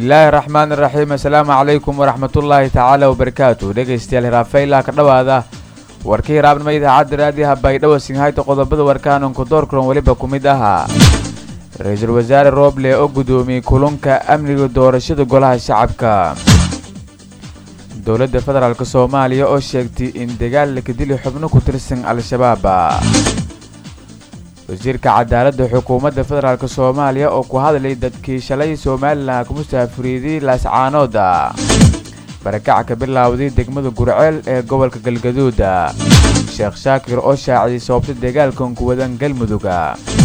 bismillaahi raxmaan iraxiim assalaamu calaykum waraxmatullaahi tacaala wabarakaatu dhegaystayaal hiraafayla ka dhowaada warkii hiraabnimo idaacadda raadiyaha baydhabo singhayta qodobada warkaanunku doorkulan weliba ku mid ahaa ra-iisul wasaare rooble oo gudoomiyey kulunka amniga doorashada golaha shacabka dowladda federaalk soomaaliya oo sheegtay in dagaal la kadili xubno ku tirsan al-shabaab wasiirka cadaaladda xukuumadda federaalk soomaaliya oo ku hadlay dadkii shalay somalilan ku musaafuriiday laascaanooda barakac ka bilaawday degmada gurceel ee gobolka galgaduuda sheekh shaakir oo shaaciyay sababta dagaalkan ku wadan galmuduga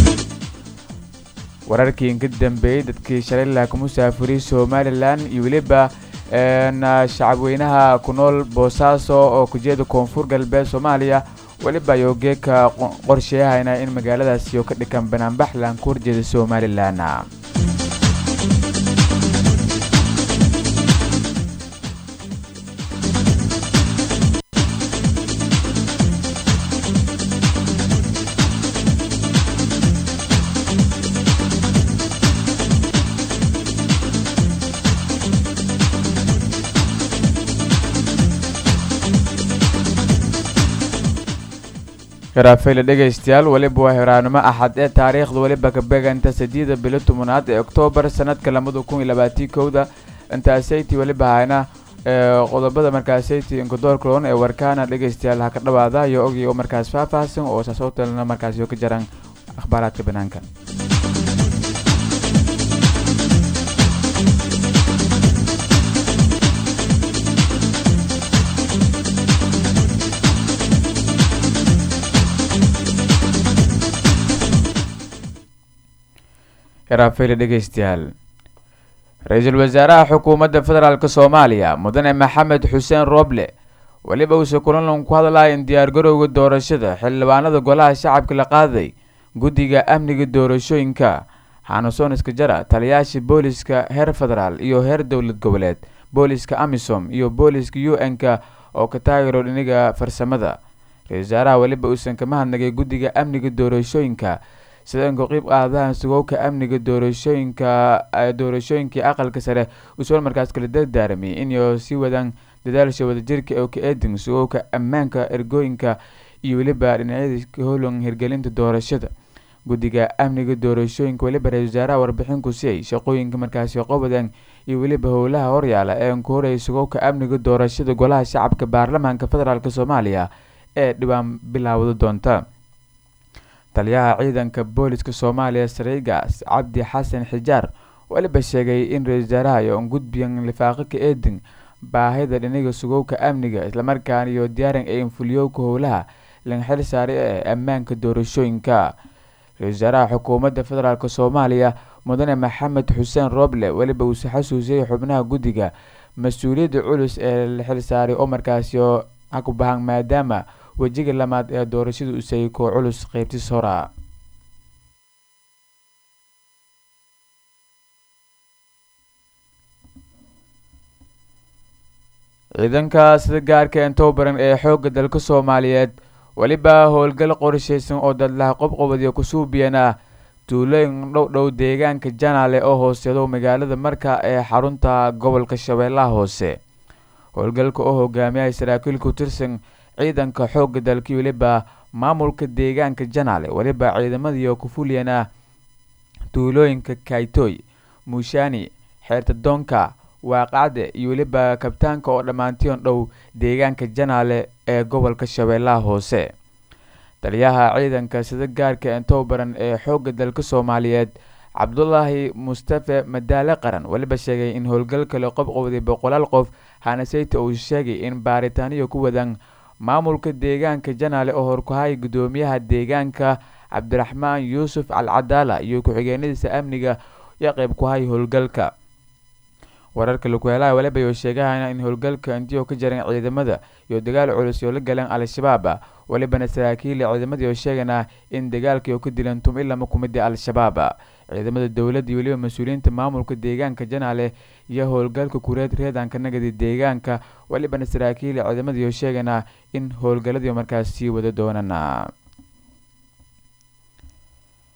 wararkii inka dambeeyey dadkii shalay la ku musaafuriyey somalilan iyo weliba shacabweynaha ku nool boosaaso oo kujeeda koonfur galbeed soomaaliya weliba ayuu geeka qorsheeyahayna in magaaladaasi oo ka dhikan banaanbaxlan ku horjeeda somalilan hiraafayla dhegaystayaal weliba waa hiraanimo axad ee taariikhda weliba ka beganta sadiida bilo tobanaad ee oktoobar sanadka lamada kun iyo labaatii kowda intaasaytii weliba hayna qodobada markaasayti inkadoorkuloon ee warkaana dhegaystayaal ha ka dhawaada iyo ogii oo markaas faahfaahsan oo saasootalna markaasi ka jaran akhbaaraadka banaanka hiraafayla dhegaystayaal ra-iisul wasaaraha xukuumadda federaalk soomaaliya mudane maxamed xuseen rooble weliba uuse kulanlan ku hadlaya in diyaargarowga doorashada xildhibaanada golaha shacabka la qaaday guddiga amniga doorashooyinka xanusoon iskajara taliyaasha booliska heer federaal iyo heer dowlad goboleed booliska amisom iyo booliska u n-ka oo ka taageero dhiniga farsamada ra-isul wasaaraha weliba uusan kama hadnagay guddiga amniga doorashooyinka sida inka qiib qaadahan sugowka amniga doorashooyinka doorashooyinkii aqalka sare usual markaas kala dardaaramay inay sii wadaan dadaalsha wadajirka oo ka eedin sugowka ammaanka ergooyinka iyo weliba dhinacyada holan hirgelinta doorashada guddiga amniga doorashooyinka weliba ra-isul wasaaraha warbixin ku siiyay shaqooyinka markaasi qobadan iyo weliba howlaha horyaala ee ku horeyay sugowka amniga doorashada golaha shacabka baarlamaanka federaalk soomaaliya ee dhibaan bilaawda doonta taliyaha ciidanka booliska soomaaliya sareygaas cabdi xasan xijaar weliba sheegay in ra-isul wasaaraha iyo gudbiyan lifaaqo ka eedin baahida dhiniga sugowka amniga islamarkaana iyo diyaaran ee infuliyowka howlaha lan xil saare ee ammaanka doorashooyinka ra-isul wasaaraha xukuumadda federaalk soomaaliya mudane maxamed xuseen rooble weliba uuse xasuusiyay xubnaha guddiga mas-uuliyadda culus ee la xil saaray oo markaasi ku bahan maadaama wejiga lamaad ee doorashada usayay koo culus qeybtis hora ciidanka sida gaarka entowbaran ee xoogga dalka soomaaliyeed weliba howlgal qorshaysan oo dadlaha qobqobadiyo kusuubiyan ah tuulooyin dhow dhow deegaanka janaale oo hooseedo magaalada marka ee xarunta gobolka shabeellaha hoose howlgalka oo hogaamiyay saraakiil ku tirsan ciidanka xoogga dalkii weliba maamulka deegaanka janaale weliba ciidamadiio kufuliyan ah tuulooyinka kaytoy muushaani xeertadoonka waaqacde iyo weliba kabtaanka oo dhammaantion dhow deegaanka janaale ee gobolka shabeellaha hoose taliyaha ciidanka sida gaarka entowbaran ee xoogga dalka soomaaliyeed cabdulaahi mustafe madaale qaran weliba sheegay in howlgalka la qobqobday boqolaal qof hanaseyta uu sheegay in baaritaaniyo ku wadaan maamulka deegaanka janaale oo horkuhaya guddoomiyaha deegaanka cabdiraxmaan yuusuf alcadaala iyo ku-xigeenadiisa amniga iyo qeyb ku haya howlgalka wararka lakuhelaha waliba oo sheegahayna in howlgalka intii ka jaran ciidamada iyo dagaal culus oo la galeen al-shabaab walibana saraakiil ciidamadii oo sheegana in dagaalkii oo ka dilan tum ilama kumida al-shabaab ciidamada dowladda iyo weliba mas-uuliyiinta maamulka deegaanka janaale iyo howlgalka kureed reedanka nagadi deegaanka walibana saraakiil ciidamadii oo sheegana in howlgaladii markaas sii wada doonaan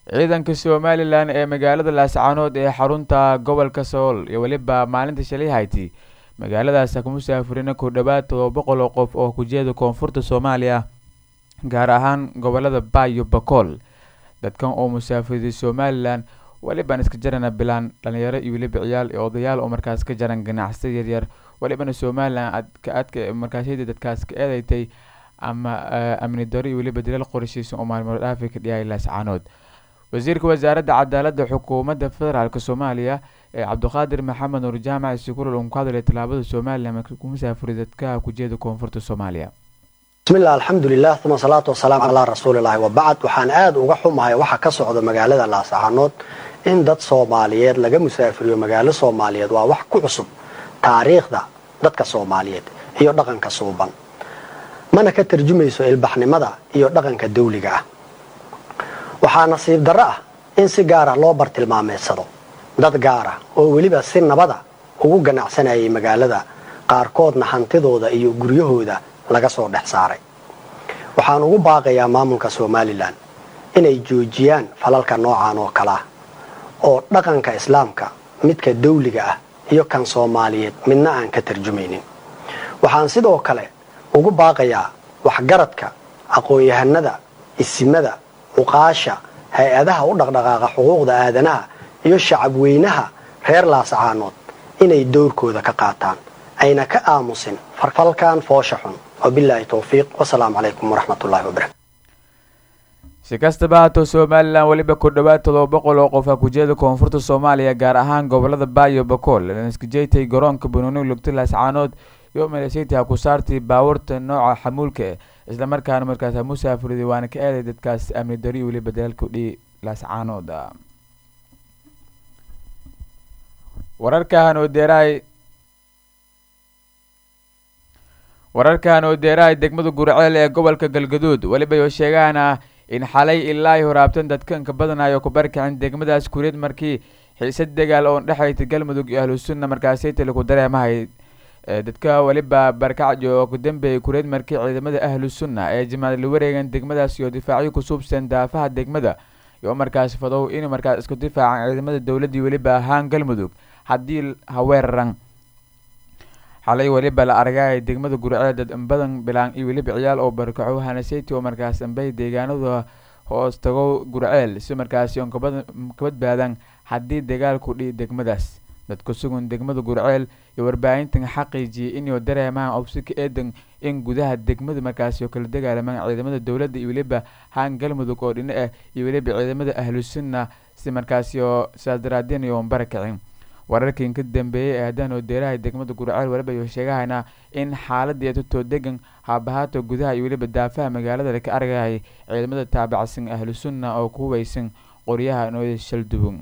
ciidanka somalilan ee magaalada laascaanood ee xarunta gobolka sool iyo weliba maalinta shalay hayti magaaladaas ku musaafurina ku dhowaad todoba boqol oo qof oo kujeeda koonfurta soomaaliya gaar ahaan gobolada bayo bakool dadkan oo musaafiriday somalilan welibaan iska jarana bilaan dhalinyaro iyo weliba ciyaal iyo odayaal oo markaas ka jaran ganacsiya yaryar welibana somalilan adka adka markaasyada dadkaas ka eedeystay ama amni daro iyo weliba dilal qorshaysan oo maalmood dhaafi ka dhiyay laascaanood wasiirka wasaaradda cadaaladda xukuumadda federaalk soomaaliya ee cabdiqaadir maxamed nuur jaamac sukurul uu ku hadlay tallaabada somalilan ku musaafuray dadka kujeeda koonfurta soomaaliya bismillah alxamdulilah uma salaatu wasalaam calaa rasuulillahi wabacd waxaan aada uga xumahay waxa ka socda magaalada laascaanood in dad soomaaliyeed laga musaafiriyo magaalo soomaaliyeed waa wax ku cusub taariikhda dadka soomaaliyeed iyo dhaqanka suuban mana ka tarjumayso ilbaxnimada iyo dhaqanka dawliga ah waxaa nasiib darro ah in si gaara loo bartilmaameedsado dad gaara oo weliba si nabada ugu ganacsanayay magaalada qaarkoodna hantidooda iyo guryahooda laga soo dhex saaray waxaan ugu baaqayaa maamulka somalilan inay joojiyaan falalka noocan oo kale ah oo dhaqanka islaamka midka dawliga ah iyo kan soomaaliyeed midna aan ka tarjumaynin waxaan sidoo kale ugu baaqayaa waxgaradka aqoon-yahanada isimada cuqaasha hay-adaha u dhaqdhaqaaqa xuquuqda aadanaha iyo shacabweynaha reer laascaanood inay dowrkooda ka qaataan ayna ka aamusin farfalkan foosha xun wabilaahi towfiiq wasalaamu calaykum waraxmatullahi wabarakatu si kastaba haatoo somalilan weliba ku dhowaad todoba boqol oo qof a kujeeda koonfurta soomaaliya gaar ahaan gobolada baayo bakool laskajeytay garoonka banooni lugta laascaanood iyo maleeseyta ku saartay baawarta nooca xamuulka eh islamarkaana markaas musaafuriday waana ka eeday dadkaas amni dari weliba dalaalka dhi laascaanood wararkan oo deeraay wararkan oo deeraay degmada gurceel ee gobolka galgaduud weliba oo sheegaana in xalay ilaa horaabtan dadkanka badanayo ku barkicin degmadaas kureed markii xiisad dagaal oo dhexayta galmudug iyo ahlu sunna markaasaytali ku dareemahay dadka weliba barkacjo oo ku dambeeyay kureed markii ciidamada ahlu sunna ee jimacad la wareegan degmadaas iyo difaacyo ku suubsan daafaha degmada iyo markaas fadow in markaas isku difaacan ciidamada dowladdii weliba ahaan galmudug haddii haweeraran xalay weliba la argay degmada gurceel dad badan bilaan iyo weliba ciyaal oo barkaco hanaseti oo markaas ambay deegaanada hoos tago gurceel si markaasi on ka badbaadan haddii dagaalku dhihi degmadaas dadku sugun degmada gurceel iyo warbaahintan xaqiijiyay inuu dareemaan obsika eedan in gudaha degmada markaasi oo kala dagaalamaan ciidamada dowladda iyo weliba haan galmudug oo dhino ah iyo weliba ciidamada ahlu sunna si markaasi oo sidaas daraadeen iyo barakicin wararkan ka dambeeyay ee haddaan oo deeraha degmada gurceel weliba iyo sheegahayna in xaaladii tutoo degan haabahaato gudaha iyo weliba daafaha magaalada laka argayay ciidamada taabacsan ahlu sunna oo ku hubaysan qoryaha nooda shalduban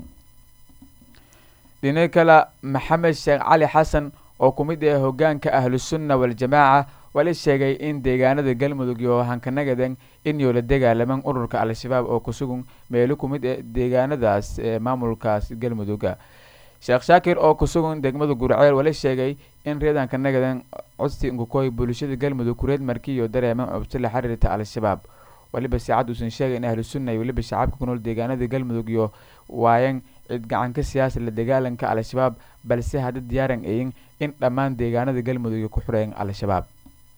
dhinaca kale maxamed sheekh cali xasan oo ku mid ah hogaanka ahlu sunna waljamaaca wali sheegay in deegaanada galmudug iyo hankanagadan inuu la dagaalaman ururka al-shabaab oo kusugan meelo ku mid ah deegaanadaas ee maamulkaas galmuduga sheekh shaakir oo kusugan degmada gurceel wali sheegay in reedanka nagadan codsi nkukooy bulshada galmudug kureed markiiyo dareeman cobsi la xiriirta al-shabaab waliba saacad uusan sheegay in ahlu sunna iyo weliba shacabka ku nool deegaanada galmudug iyo waayan cid gacanka siyaasa la dagaalanka al-shabaab balse hadda diyaaran ayin in dhammaan deegaanada galmudug ku xureeyan al-shabaab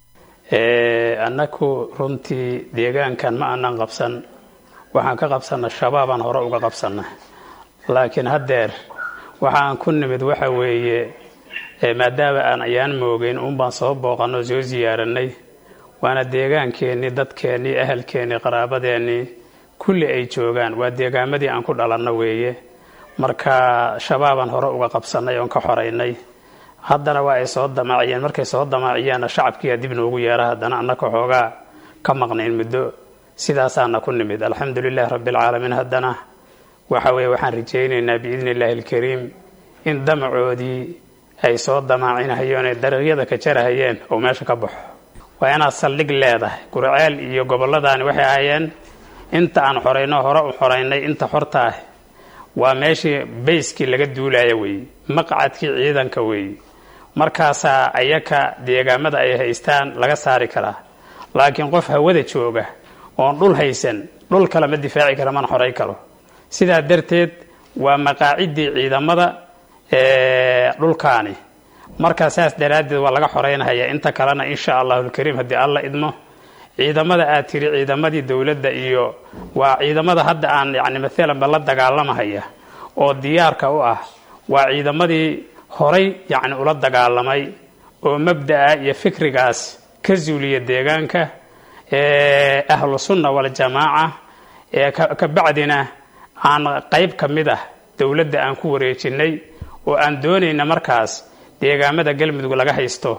annaku runtii deegaankan ma aanan qabsan waxaan ka qabsanna shabaabaan hore uga qabsanna laakiin haddeer waxaan ku nimid waxa weeye maadaama aan ayaan moogeyn uunbaan soo booqanoo soo siyaaranay waana deegaankeenii dadkeennii ahalkeennii qaraabadeennii kulli ay joogaan waa deegaamadii aan ku dhalanno weeye marka shabaabaan hore uga qabsannay oon ka xoraynay haddana waa ay soo damaaciyeen markay soo damaaciyeenna shacabkiiyaa dib noogu yeera haddana annaka xoogaa ka maqnayn muddo sidaasaana ku nimid alxamdu lilaahi rabbialcaalamiin haddana waxa weeye waxaan rajaynaynaa biidni illaahi alkariim in damacoodii ay soo damaacinahayeen ee dariiqyada ka jarahayeen oo meesha ka baxo waa inaad saldhig leedahay gurceel iyo gobolladaani waxay ahayeen inta aan xorayno hore u xoraynay inta xorta ah waa meeshii bayskii laga duulaya weeye maqcadkii ciidanka weeye markaasaa ayaka deegaamada ay haystaan laga saari karaa laakiin qof hawada jooga oon dhul haysan dhul kale ma difaaci kara mana xoray karo sidaa darteed waa maqaaciddii ciidamada dhulkaani markaa saas daraaddeed waa laga xoreynhayaa inta kalena insha allahulkariim haddii alla idmo ciidamada aad tiri ciidamadii dowladda iyo waa ciidamada hadda aan yacni maalanba la dagaalamahaya oo diyaarka u ah waa ciidamadii horay yacni ula dagaalamay oo mabda'a iyo fikrigaas ka zuuliya deegaanka ahlu sunna waljamaaca ka bacdina aan qayb ka mid ah dowladda aan ku wareejinay oo aan doonayna markaas deegaamada galmudug laga haysto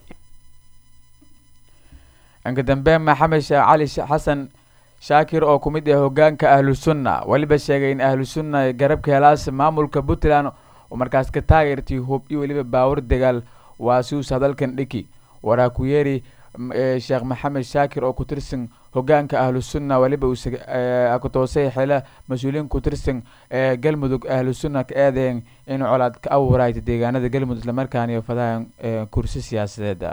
inka dambe maxamed sheekh cali xasan shaakir oo ku mid ah hogaanka ahlu sunna weliba sheegay in ahlu sunna garabka helaas maamulka puntland oo markaas ka taageertay hub iyo weliba baawar dagaal waa siuus hadalkan dhiki waraa ku yeeri sheekh maxamed shaakir oo ku tirsan hogaanka ahlu sunna weliba uu kutoosay xila mas-uuliyiin ku tirsan ee galmudug ahlu sunna ka eedeyn in colaad ka abuurayta deegaanada galmudug islamarkaana iyo fadahan kursi siyaasadeeda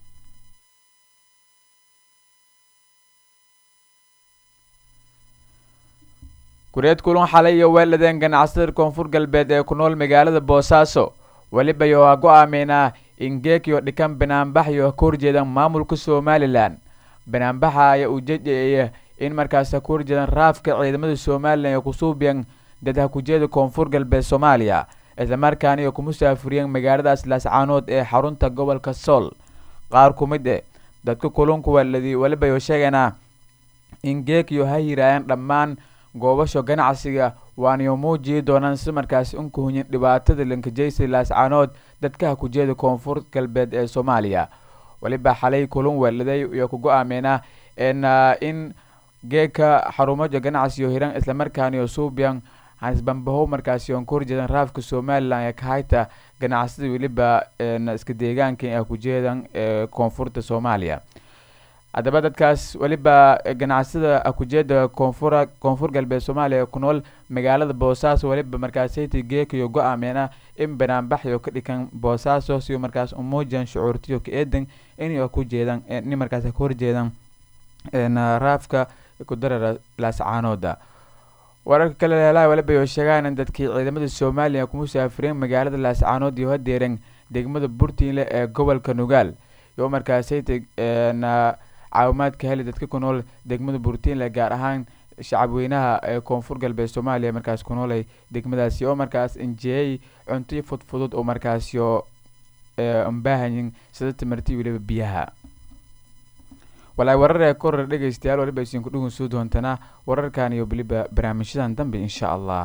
kureed kulun xalay iyo weeladeen ganacsatada koonfur galbeed ee ku nool magaalada boosaaso weliba iyo waa go-aameynaa in geekiyo dhikan banaanbax iyo ka horjeedan maamulka somalilan banaanbaxa ayaa ujeedaya in markaas ka horjeedan raafka ciidamada somalilan ee kusuubiyan dadha kujeeda koonfur galbeed soomaaliya islamarkaana iyo ku musaafuriyeen magaaladaas laascaanood ee xarunta gobolka sool qaar ku mid e dadka kulunku weeladii weliba iyo sheeganaa in geekiyo ha yiraayaan dhammaan goobasho ganacsiga waaniyo muujii doonaan si markaasi unkuhunyin dhibaatada lankajaysa laascaanood dadkaha kujeeda koonfur galbeed ee soomaaliya weliba xalay kulun weeladay iyo ku go-aameynaa in geeka xarumaja ganacsiyo hiran islamarkaaniyo suubiyan hanisbambaho markaasi oon ka horjeedan raafka somalilan ee kahayta ganacsada weliba iska deegaanka ee kujeedan ee koonfurta soomaaliya haddaba dadkaas weliba ganacsada akujeeda koonfura koonfur galbeed soomaaliya ku nool magaalada boosaaso weliba markaasayta geekayo go-aameena in banaanbaxyo ka dhikan boosaaso siyo markaas umuujan shucuurtiyo ka eedan inay ku jeedan in markaas ka horjeedan raafka kudarara laascaanooda wararka kale leelaha weliba yo sheegaan in dadkii ciidamada somaliya ku musaafireen magaalada laascaanood iyo hadeeran degmada burtiinle ee gobolka nugaal iyo markaasayta caawimaadka heli dadka ku nool degmada burtiinle gaar ahaan shacabweynaha ee koonfur galbeed soomaaliya markaas ku noolay degmadaasi oo markaas injiyey cuntoyo fudfudud oo markaasyo ambaahayin sida timarti weliba biyaha walaay warar ee koror dhegeystayaal waliba isinku dhugun soo doontanaa wararkan iyo weliba barnaamijyadan dambe insha allah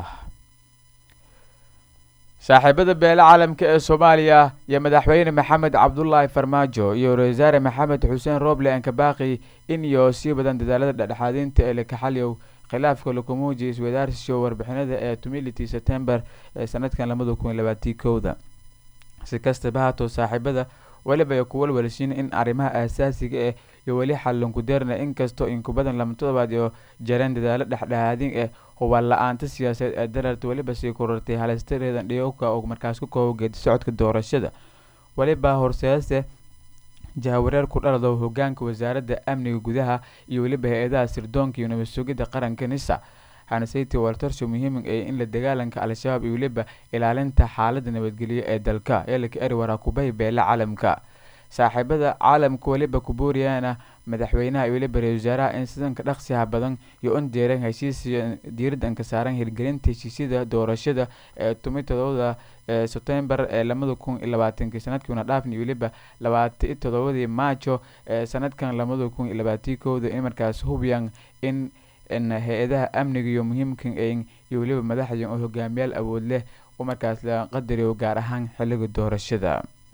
saaxiibada beele caalamka ee soomaaliya iyo madaxweyne maxamed cabdulaahi farmaajo iyo ra-isul wasaare maxamed xuseen roble ankabaaqi in iyo sii badan dadaalada dhexdhexaadinta ee lakaxaliyow khilaafka lakumuuji iswadaarsiyo warbixinada ee tumility september ee sanadkan lamada kun iyo labaatii kowda si kastaba haatoo saaxiibada weliba ay ku walwalshiin in arrimaha aasaasiga eh iyo weli xallinku deerna inkastoo inkubadan lama todobaad iyo jareen dadaalo dhexdhexaadin eh hubaan la-aanta siyaasadeed ee dararta weliba sii korortay halistareedan dhiyowka oo markaas ku koobo geedi socodka doorashada weliba horseese jahawareer ku dhalado hogaanka wasaaradda amniga gudaha iyo weliba hay-adaha sirdoonka iyo nabad sugidda qaranka nisa hanaseyty waltarsho muhiim ee in la dagaalanka al-shabaab iyo weliba ilaalinta xaalada nabadgelyo ee dalka eelaka eri waraakubay beele caalamka saaxiibada caalamka weliba kubuuriyana madaxweynaha iyo weliba ra-isul wasaaraha in sidanka dhaqsiha badan iyo un deeran heshiisiyo diiraddan ka saaran hirgelinta heshiisyada doorashada ee tumi todobada sebtembar ee lamada kun iyo labaatankii sanadkiina dhaafni iyo weliba labaata iyo todobadii maajo ee sanadkan lamada kun iyo labaatii kowda in markaas hubiyaan in hay-adaha amniga iyo muhiimka iyo weliba madaxda oo hogaamiyaal awood leh oo markaas la qadariyo gaar ahaan xiliga doorashada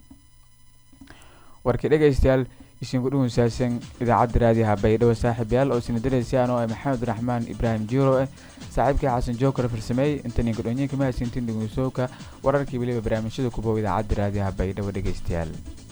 warkii dhegeystayaal isinku dhugunsaashan idaacadda raadiyaha baydhabo saaxiibayaal oo sinadareysa anoo ah maxamed raxmaan ibraahim jiiro eh saaxiibkii xasan jookar farsameey intaninka dhonyinka mahadsintin dhugunsooka wararkii weliba barnaamijyada kubow idaacadda raadiyaha baydhabo dhegeystayaal